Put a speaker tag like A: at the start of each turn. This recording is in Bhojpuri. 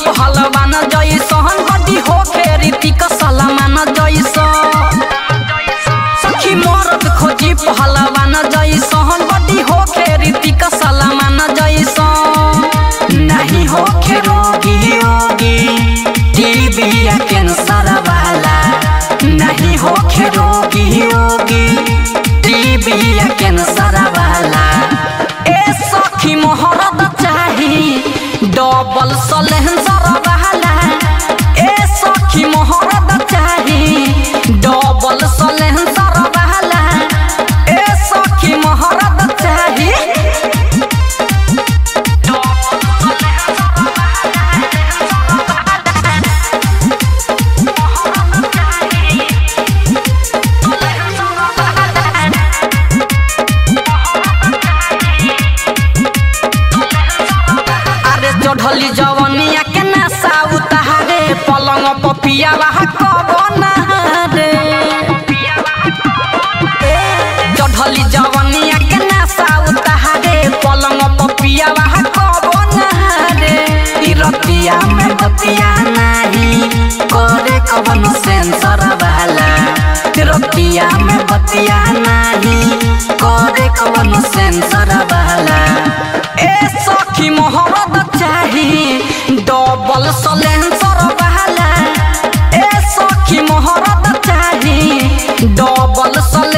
A: पहलवान जैसन बड़ी होखे रीतिक सलमान जैसन सखी मरद खोजी पहलवान जैसन बड़ी होखे रीतिक सलमान जैसन नहीं होखे रोगी योगी टीबी या कैंसर वाला नहीं होखे रोगी योगी टीबी या कैंसर वाला ए सखी मोहरद चाही डबल सलेंसर वाला ए सखी मोहरद चाही डबल सलेंसर वाला ए सखी मोहरद चाही अरे चढ़ली जवनिया के नशा उतारे पलंग पपिया कबना रे चढ़ली जवनिया के नशा उतारे पलंग पपिया कबना रे ई रतिया में बतिया नाही करे कवन सेंसर वाला रतिया में बतिया नाही करे कवन सेंसर वाला ए सखी मोहरद चाही डबल सलेंसर वाला ए सखी मोहरद चाही डबल सल